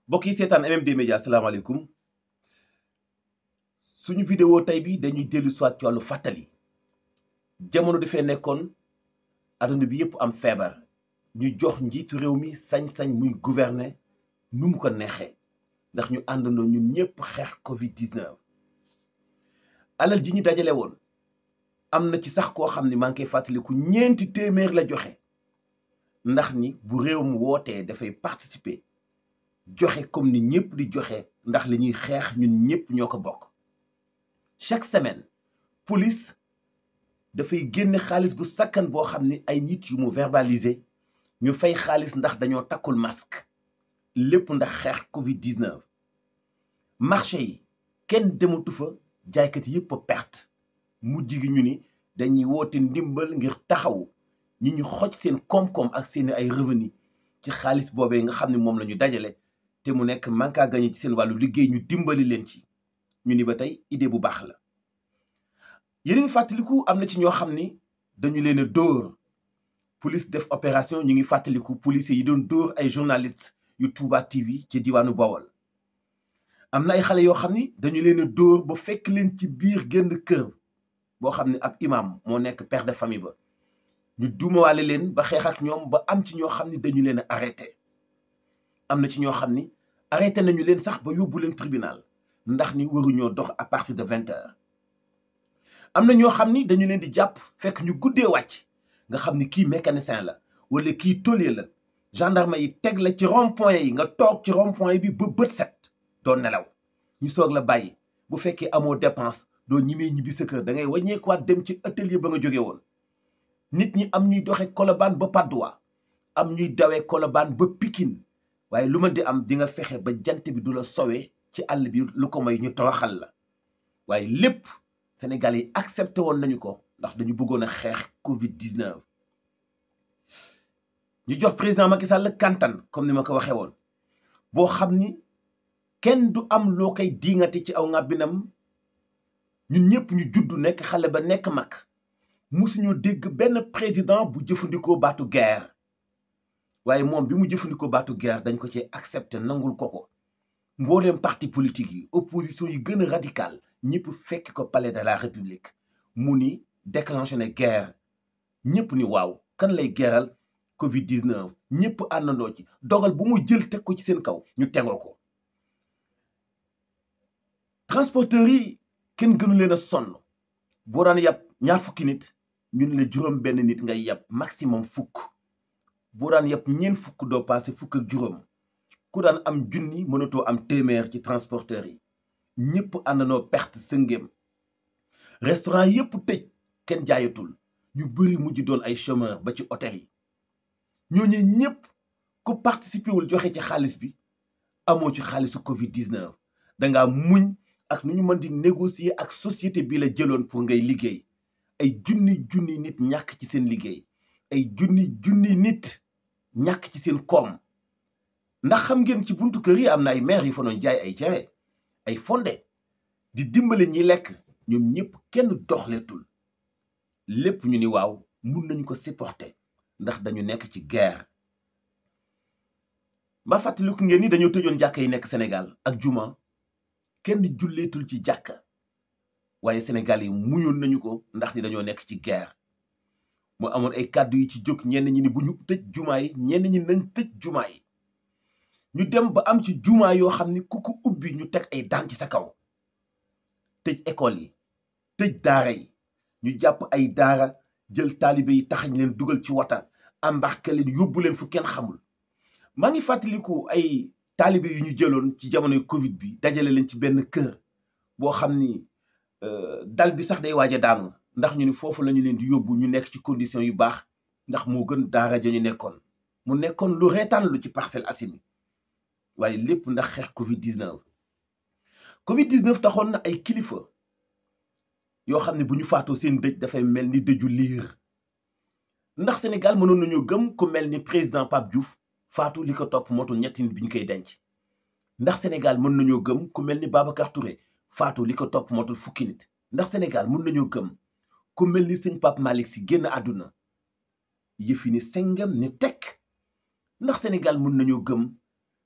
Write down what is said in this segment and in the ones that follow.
mbokk yi seetaan MMD Média asalaamaaleykum suñu vidéo tey bi dañuy dellu soit ci wàllu fàttali jamono dafee nekkoon adduna bi yëpp am feebar ñu jox njiitu réew mi sañ-sañ muy gouverner nu mu ko neexee ndax ñu àndandoo ñun ñëpp xeex Covid 19. alal ji ñu dajale woon am na ci sax koo xam ni maa ngi koy fàttaliku ñeenti téeméer la joxe ndax ni bu réew mu wootee dafay participer. joxe comme ni ñëpp di joxe ndax li ñuy xeex ñun ñëpp ñoo ko bokk chaque semaine police dafay génne xaalis bu sakkan boo xam ni ay nit yu mu verbaliser ñu fay xaalis ndax dañoo takkul masque lépp ndax xeex Covid 19. marché yi kenn dematu fa jaaykat yëpp a perte mujj gi ñu ni dañuy woote ndimbal ngir taxaw ñi ñu xoj seen koom-koom ak seeni ay revenu ci xaalis boobee nga xam ne moom la ñu dajale. te mu nekk manque à gagner ci seen wàllu liggéey ñu dimbali leen ci ñu ni ba tey idée bu baax la yéen ngi fàttaliku am na ci ñoo xam ni dañu leen a dóor police def opération ñu ngi fàttaliku policiers yi doon dóor ay journalistes yu Touba TV ci diwaanu Bawol am na ay xale yoo xam ni dañu leen a dóor ba fekk leen ci biir génn kër boo xam ne ab imam moo nekk père de famille ba ñu duumawaale leen ba xeex ak ñoom ba am ci ñoo xam ni dañu leen a arrêté am na ci ñoo xam ni arrêté nañu leen sax ba yóbbu leen tribunal ndax ni waruñoo dox à partir de vingt heures am na ñoo xam ni dañu leen di jàpp fekk ñu guddee wàcc nga xam ni kii mécanicien la wala kii tôlier la gendarme yi teg la ci rond point yi nga toog ci rond point bi ba bët set doo nelaw ñu soog la bàyyi bu fekkee amoo dépense doo ñimee ñibbi sa kër da ngay wàññeekuwaat dem ci atelier ba nga jóge woon nit ñi am ñuy doxe Colobane ba Patte d'Oie am ñuy dawee Colobane ba Pikine waaye lu ma di am di nga fexe ba jant bi du la sowee ci àll bi lu ko may ñu toroxal la waaye lépp Sénégal yi accepté woon nañu ko ndax dañu bëggoon a xeex Covid 19. ñu jox président Macky Sall kantan comme ni ma ko waxee woon boo xam ni kenn du am loo koy diingati ci aw ngàbbinam ñun ñëpp ñu judd nekk xale ba nekk mag musuñu dégg benn président bu jëfandikoo baatu guerre. waaye moom bi mu jëfandikoo baatu guerre dañ ko ci accepté nangul ko ko mbooleem parti politique yi opposition yi gën a radical ñëpp fekk ko palais de la république mu ni déclenché ne guerre ñëpp ni waaw kan lay geeral covid 19 ñëpp àndandoo ci dogal bu mu jël teg ko ci seen kaw ñu tegoo ko transporteurs yi kenn gënu leen a sonn boo daan yàpp ñaar fukki nit ñun la juróom benn nit ngay yàpp maximum fukk boo daan yëpp ñeent fukk doo passé fukk ak juróom ku daan am junni mënatoo am téeméer ci transporteur yi ñëpp àndandoo perte sëngéem restaurant yëpp tëj kenn jaayatul ñu bëri mujj doon ay chômeur ba ci hôtel yi ñooñu ñëpp ku participé wul joxe ci xaalis bi amoo ci xaalisu Covid 19 dangaa muñ ak nu ñu mën di négocier ak société bi la jëloon pour ngay liggéey ay junni junni nit ñàkk ci seen liggéey. ay junni junni nit ñàkk ci seen koom ndax xam ngeen ci buntu kër yi am na ay maire yi fa doon jaay ay cere ay fonde di dimbale ñi lekk ñoom ñëpp kenn doxleetul lépp ñu ni waaw mun nañu ko supporter ndax dañu nekk ci guerre ba fàttaliku ngeen ni dañoo tëjoon jàkka yi nekk Sénégal ak juma kenn julleetul ci jàkka waaye Sénégal yi muñoon nañu ko ndax ni dañoo nekk ci guerre mu amoon ay kàddu yi ci jóg ñenn ñi ni bu ñu tëj jumaa yi ñenn ñi nañ tëj jumaa yi ñu dem ba am ci jumaa yoo xam ni ku ko ubbi ñu teg ay daan ci sa kaw tëj école yi tëj daara yi ñu jàpp ay daara jël taalibe yi taxañ leen dugal ci wata embarqué leen yóbbu leen fu kenn xamul maa ngi fàttaliku ay taalibe yu ñu jëloon ci jamonoy Covid bi dajale leen ci benn kër boo xam ni dal bi sax day waaj a daanu ndax ñu ni foofu la ñu leen di yóbbu ñu nekk ci condition yu baax ndax moo gën daara ja ñu nekkoon mu nekkoon lu reetaan lu ci Parcelles Assainies waaye lépp ndax xeex Covid 19. Covid 19 taxoon na ay kilifa yoo xam ne bu ñu faatoo seen dëj dafay mel ni dëju liir ndax Sénégal mënoon nañoo gëm ku mel ni président Pape Diouf faatu li ko topp motul ñetti nit bi ñu koy denc ndax Sénégal mën nañoo gëm ku mel ni Babacar Touré faatu li ko topp motul fukki nit ndax Sénégal mën nañoo gëm. ku mel ni sëñ Pape Malick si génn àdduna yëfi ni sengam ni tekk ndax Sénégal mën nañoo gëm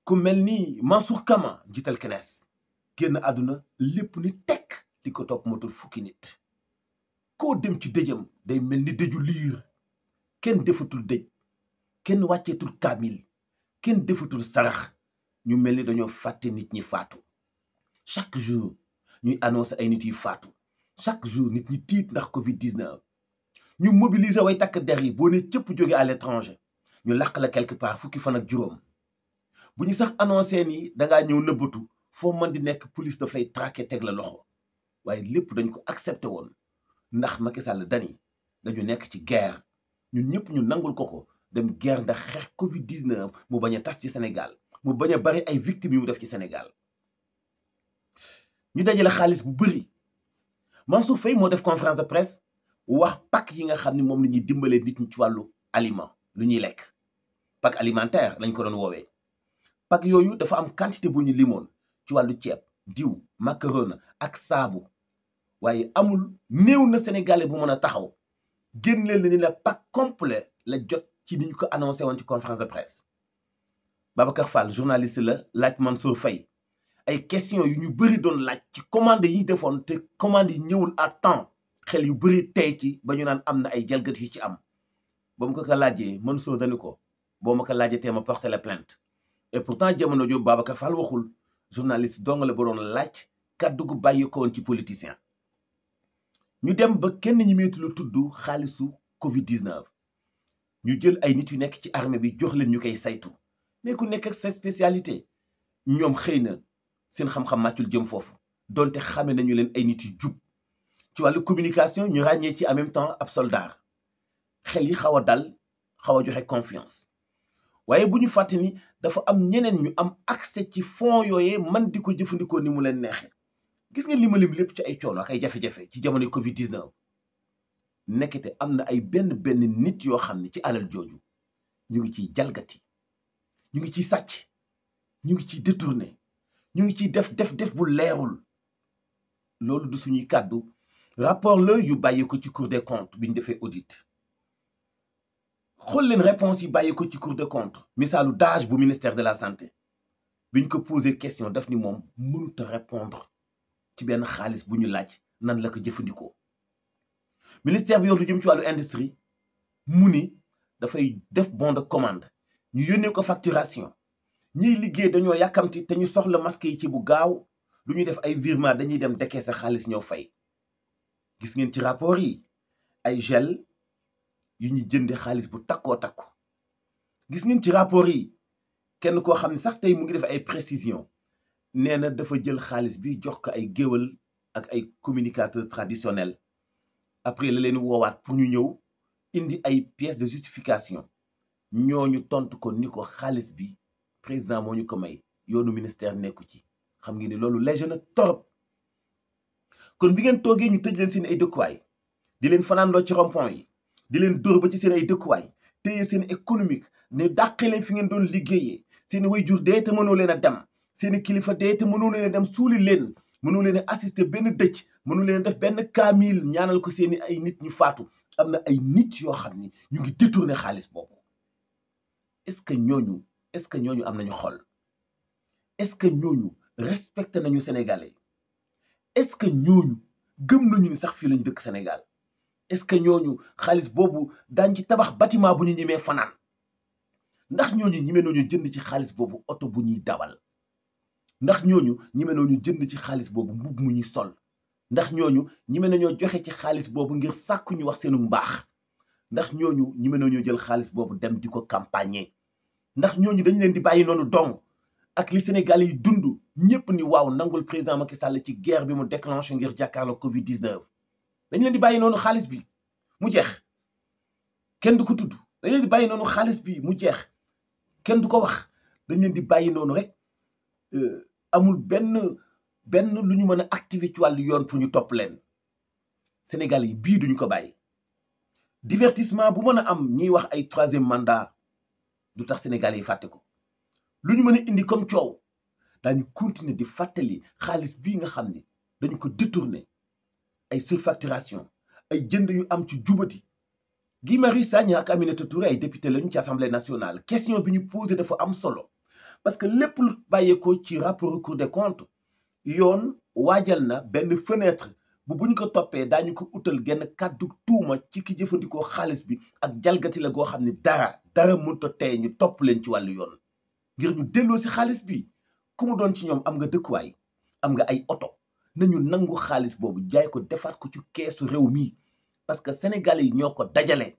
ku mel ni Mansour Kama njiital kenes génn àdduna lépp ni tekk li ko topp motul fukki nit koo dem ci dëjëm day mel ni dëju liir kenn defatul dëj kenn wàcceetul kaamil kenn defatul sarax ñu mel ni dañoo fàtte nit ñi faatu chaque jour ñuy annoncé ay nit yu faatu chaque jour nit ñi tiit ndax Covid 19 ñu mobiliser way takk der yi boo ne cëpp jóge à l'étranger ñu làq la quelque part fukki fan ak juróom bu ñu sax annoncé ni dangaa ñëw nëbbatu foo mën di nekk police daf lay traqué teg la loxo waaye lépp dañ ko accepté woon ndax Macky Sall dani dañu nekk ci guerre ñun ñëpp ñu nangul ko ko dem guerre ndax xeex Covid 19 mu bañ a tas ci Sénégal mu bañ a bari ay victimes yu mu def ci Sénégal ñu dajale xaalis bu bëri Mansour Faye moo def conférence de presse wax pak yi nga xam ne moom la ñuy dimbalee nit ñi ci wàllu aliment lu ñuy lekk pak alimentaire lañ ko doon woowee pak yooyu dafa am quantité bu ñu limoon ci wàllu ceeb diw macaroni ak saabu waaye amul néew na sénégalais bu mën a taxaw génneel na ni la pak complet la jot ci ni ñu ko annoncé woon ci conférence de presse Babacar Fall journaliste la laaj Mansour Faye ay question yu ñu bëri doon laaj ci commande yi defoon te commande yi ñëwul à temps xel yu bëri tey ci ba ñu naan am na ay jalgat yu ci am ba mu ko ko laajee Mansour dañu ko boo ma ko laajee tee ma porté la plainte et pourtant jamono jooju Babacar Fall waxul journaliste dong la ba doon laaj kàddu gu bàyyi ko woon ci politicien ñu dem ba kenn ñi meetu la tudd xaalisu Covid 19 ñu jël ay nit yu nekk ci armée bi jox leen ñu koy saytu mais ku nekk ak sa spécialité ñoom xëy na seen xam-xam màccul jëm foofu donte xame nañu leen ay nit yu jub ci wàllu communication ñu ràññee ci en même temps ab soldat xel yi xaw a dal xaw a joxe confiance waaye bu ñu fàtte ni dafa am ñeneen ñu am accès ci fonds yooyee man di ko jëfandikoo ni mu leen neexee gis ngeen li ma lim lépp ci ay coono ak ay jafe-jafe ci jamono Covid 19 nekkete am na ay benn benn nit yoo xam ne ci alal jooju ñu ngi ciy jalgati ñu ngi ciy sàcc ñu ngi ciy détourné ñu ngi ciy def def def bu leerul loolu du suñuy kàddu rapport la yu bàyyi ko ci cour des comptes bi ñu defee audit xool leen réponse yi bàyyi ko ci cour des comptes misaalu DAGE bu ministère de la santé bi ñu ko posé question daf ni moom mënut a répondre ci benn xaalis bu ñu laaj nan la ko jëfandikoo ministère bi yor lu jëm ci wàllu industrie mu ni dafay def bon de commande ñu yónnee ko facturation ñiy liggéey dañoo yàkkamti te ñu soxla masque yi ci bu gaaw lu ñuy def ay virement dañuy dem dekkee sa xaalis ñëw fay gis ngeen ci rapport yi ay gel yu ñu jënde xaalis bu takkoo takku gis ngeen ci rapport yi kenn koo xam ne sax tey mu ngi def ay précision nee na dafa jël xaalis bi jox ko ay géwal ak ay communicateurs traditionnels après la leen woowaat pour ñu ñëw indi ay pièces de justification ñooñu tontu ko ni ko xaalis bi président moo ñu ko may yoonu ministère nekku ci xam ngeen ni loolu léger na torop kon bi ngeen toogee ñu tëj leen seen ay dëkkuwaay di leen fanaanloo ci rond-point yi di leen dóor ba ci seen ay dëkkuwaay téye seen économique ne dàqe leen fi ngeen doon liggéeyee seen way jur dee te mënoo leen a dem seen kilifa dee te mënoo leen a dem suuli leen mënoo leen a assister benn dëj mënoo leen a def benn kaamil ñaanal ko seen ay nit ñu faatu am na ay nit yoo xam ni ñu ngi détourné xaalis boobu est-ce que ñooñu est-ce que ñooñu am nañu xol est-ce que ñooñu respecté nañu sénégalais est-ce que ñooñu gëm nañu ni sax fii lañu dëkk Sénégal est-ce que ñooñu xaalis boobu daañ ci tabax bâtiment bu ñu ñemee fanaan ndax ñooñu ñime nañu jënd ci xaalis boobu oto bu ñuy dawal ndax ñooñu ñime nañu jënd ci xaalis boobu mbubb mu ñuy sol ndax ñooñu ñime nañoo joxe ci xaalis boobu ngir sàkku ñu wax seenu mbaax ndax ñooñu ñime nañoo jël xaalis boobu dem di ko campagner ndax ñooñu dañu leen di bàyyi noonu dong ak li Sénégalais yi dund ñëpp ni waaw nangul président Macky Sall ci guerre bi mu déclenché ngir jàkkaarloo Covid 19 dañu leen di bàyyi noonu xaalis bi mu jeex kenn du ko tudd dañu leen di bàyyi noonu xaalis bi mu jeex kenn du ko wax dañu leen di bàyyi noonu rek amul benn benn lu ñu mën a activer ci wàllu yoon pour ñu topp leen Sénégal yi bii duñu ko bàyyi divertissement bu mën a am ñiy wax ay troisième mandat du tax Sénégal yi fàtte ko lu ñu mën a indi comme coow daañu continuer di fàttali xaalis bii nga xam ne dañu ko détourné ay surfacturation ay jënd yu am ci jubati Guy Marius Sagna ak Aminata Touré ay député lañu ci assemblée nationale question bi ñu posé dafa am solo parce que lépp lu bàyyeekoo ci rapport Cour des comptes yoon waajal na benn fenêtre bu buñ ko toppee daañu ko utal genn kàddu tuuma ci ki jëfandikoo xaalis bi ak jalgati la goo xam ne dara dara mënut a tey ñu topp leen ci wàllu yoon ngir ñu delloo si xaalis bi ku mu doon ci ñoom am nga dëkkuwaay am nga ay oto nañu nangu xaalis boobu jaay ko defaat ko ci keesu réew mi parce que sénégalais yi ñoo ko dajale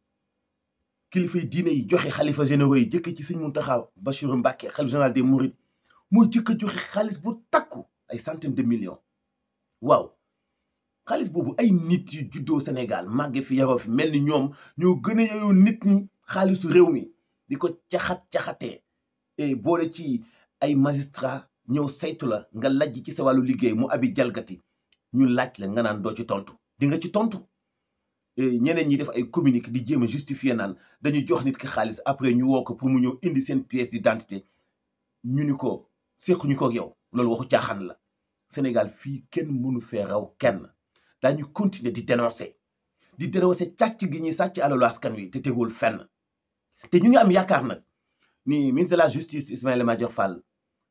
kilifa yi diine yi joxe xalifa généraux yi jëkk ci sëñ Muntaxa Bachiru Mbàkke xalifa général des Mourides moo jëkk a joxe xaalis bu takku ay centaine de millions waaw xaalis boobu ay nit yu juddoo Sénégal màgge fi yaroo fi mel ni ñoom ñoo gën a yeyoo nit ñi xaalisu réew mi di ko caxat-caxatee et boole ci ay magistrat ñëw saytu la nga lajj ci sa wàllu liggéey mu abi jalgati ñu laaj la nga naan doo ci tontu di nga ci tontu ñeneen ñi def ay communiqué di jéem a justifier naan dañu jox nit ki xaalis après ñu woo ko pour mu ñëw indi seen pièce d'identité ñu ni ko séquñu ko ak yow loolu waxu caaxaan la Sénégal fii kenn mënu fee raw kenn daañu continuer di dénoncer di dénoncer càcc gi ñuy sàcc alalu askan wi te tegul fenn te ñu ngi am yaakaar nag ni ministre de la justice Ismaïla Madior Fall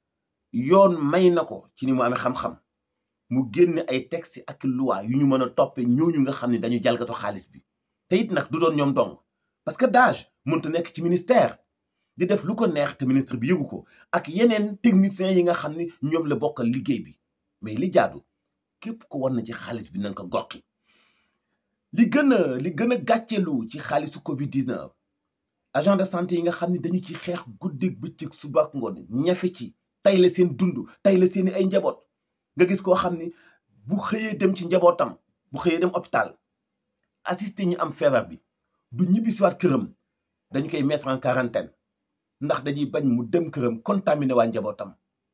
yoon may na ko ci ni mu amee xam-xam mu génne ay texte ak loi yu ñu mën a toppee ñooñu nga xam ne dañu jalgato xaalis bi te it nag du doon ñoom dong parce que DAGE mënta nekk ci ministère di def lu ko neex te ministre bi yëgu ko ak yeneen techniciens yi nga xam ni ñoom la bokkal liggéey bi mais li jaadu képp ko war na ci xaalis bi na nga ko goqi li gën a li gën a gàcceelu ci xaalisu Covid 19 agent de santé yi nga xam ne dañu ci xeex guddeeg bëccëg suba ak ngoon ñafe ci tay la seen dund tay la seeni ay njaboot nga gis koo xam ni bu xëyee dem ci njabootam bu xëyee dem hôpital assisté ñi am feebar bi du ñibbi siwaat këram dañu koy mettre en quarantaine ndax dañuy bañ mu dem këram contaminé waa njabootam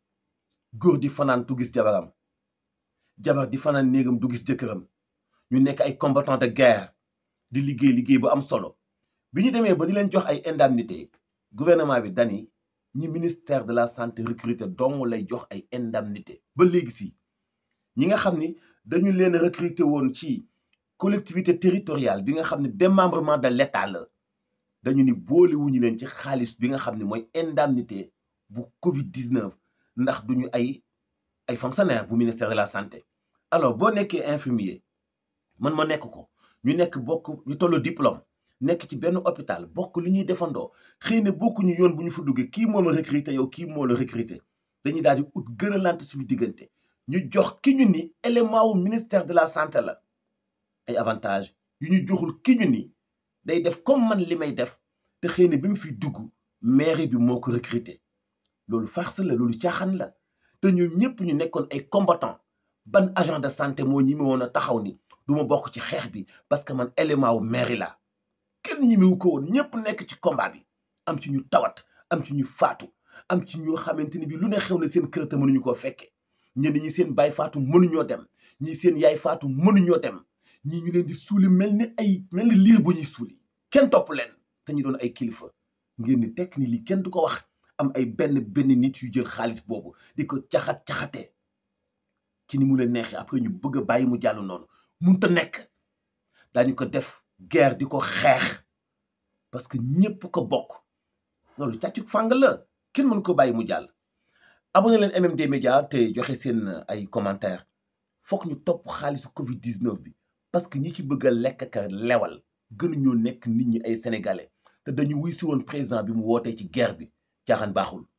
góor di fanaan du gis jabaram jabar di fanaan néegam du gis jëkkëram ñu nekk ay combattant de guerre di liggéey liggéey bu am solo bi ñu demee ba di leen jox ay indemnité gouvernement bi dani ñi ministère de la santé recruter dong lay jox ay indemnité ba léegi si ñi nga xam ni dañu leen recruter woon ci collectivité territoriale bi nga xam ne démembrement de l'état la dañu ni boolewuñu leen ci xaalis bi nga xam ne mooy indemnité bu Covid 19 ndax duñu ay ay fonctionnaire bu ministère de la santé alors boo nekkee infirmier man ma nekk ko ñu nekk bokk ñu tollu diplôme nekk ci benn hôpital bokk li ñuy defandoo xëy na bokkuñu yoon bu ñu fa duggee kii moo ma recruter yow kii moo la recruter dañuy daal di ut gën a lant suñu diggante ñu jox ki ñu ni élément wu ministère de la santé la ay avantage yu ñu joxul ki ñu ni day def comme man li may def te xëy na bi mu fi dugg mairie bi moo ko recruter loolu farce la loolu caaxaan la te ñoom ñëpp ñu nekkoon ay combattant ban agent de santé moo ñi woon a taxaw ni du ma bokk ci xeex bi parce que man élément wu mairie la kenn ñimiwu ko woon ñëpp nekk ci combat bi am ci ñu tawat am ci ñu faatu am ci ñoo xamante ni bi lu ne xew na seen kër te mënuñu koo fekke ñenn ñi seen baay faatu mënuñoo dem ñii seen yaay faatu mënuñoo dem ñii ñu leen di suuli mel ni ay mel ni liir bu ñuy suuli kenn topp leen te ñu doon ay kilifa ngeen ni tekk ni lii kenn du ko wax am ay benn benn nit yu jël xaalis boobu di ko caxat caxatee ci ni mu leen neexee après ñu bëgg a bàyyi mu jàll noonu munta nekk daañu ko def guerre di ko xeex parce que ñëpp ko bokk loolu càccuk fàng la kenn mënu ko bàyyi mu jàll abonné leen MMD Média te joxe seen ay commentaire foog ñu topp xaalisu Covid 19 bi parce que ñi ci bëgg a lekk ka lewal gënuñoo nekk nit ñi ay sénégalais te dañu wuy si woon président bi mu wootee ci guerre bi caaxaan baaxul